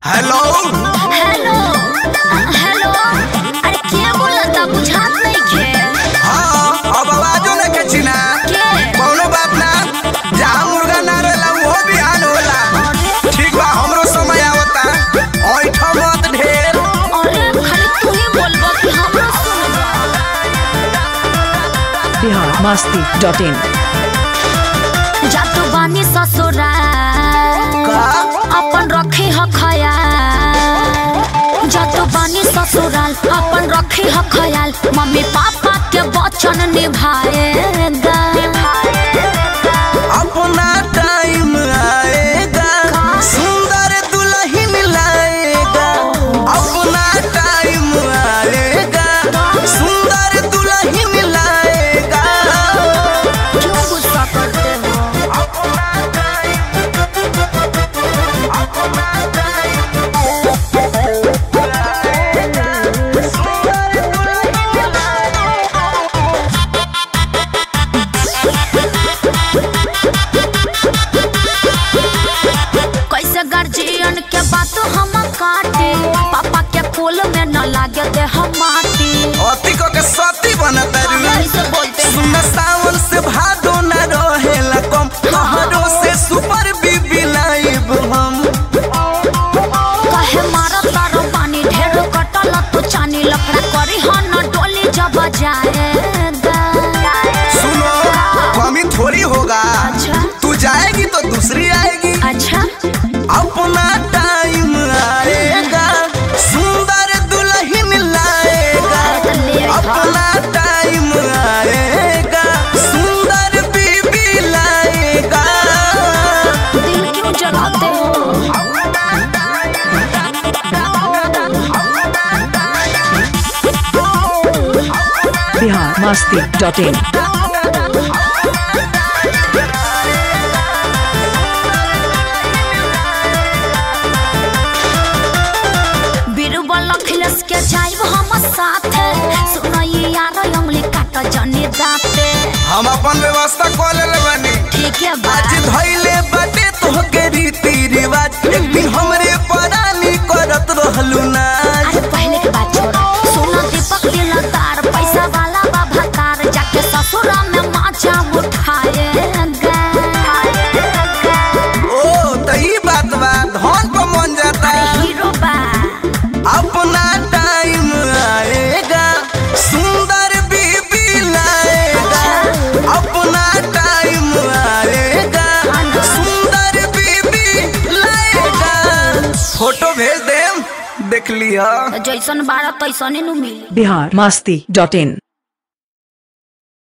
Hello hello hello अरे के बोलता बुझात नइखे हाँ अब आवाजो न के चिना के कौनो बात ना जहाँ मुर्गा ना रहेला वो बिहान होला ठीक बा हमरो समय आवता ऐठ मत ढेर अरे खाली तू ही बोलबो कि हमरा सुनबो बिहार मस्ती डॉट इन जातु बानी ससुराल का अपन रखी ह खयाल जातु बानी ससुराल अपन रखी ह खयाल मम्मी पापा के वचन निभाएगा अपना टाइम आएगा सुंदर दुल्हन लाएगा अपना टाइम आएगा सुंदर दुल्हन लाएगा क्यों गुस्सा करते हो कैसे गार्जियन के बात हम काटे पापा के कुल में न लागे दे हम माटी अति को के सती बनता कैसे बोलते हैं सुन सावन से भादो न रहेला कम तोहरो से सुपर बीबी लाइब हम कहे मारा तारो पानी ढेर कटल तो चानी लफड़ा करी ह न डोली जब जाएगा सुनो कमी थोड़ी होगा अच्छा तू जाएगी तो दूसरी आएगी अच्छा अपना टाइम आएगा सुंदर दुल्हन लाएगा तो ले आई हा। अपना टाइम आएगा सुंदर बीबी लाएगा दिल क्यों जलाते हो बिहार मस्ती डॉट इन बीरबल अखिलेश के जाइब हम साथे सुनई यार उंगली काट जनी दाते हम अपन व्यवस्था कर ले बनी ठीक है बा आज धैले बाटे तोहके रीति रिवाज एक दिन हमरे परानी करत रहलू ना अरे पहले के बात छोड़ सोना दीपक दिलदार पैसा वाला बाबा कार जाके ससुरा में माचा उठाएगा ओ त ई बात बा धन पर मन जाता हीरो बा अपना टाइम आएगा सुंदर बीबी लाएगा अपना टाइम आएगा सुंदर बीबी लाएगा फोटो भेज देम देख लिया जैसन बारह तैसने नु मिली बिहार मस्ती डॉट इन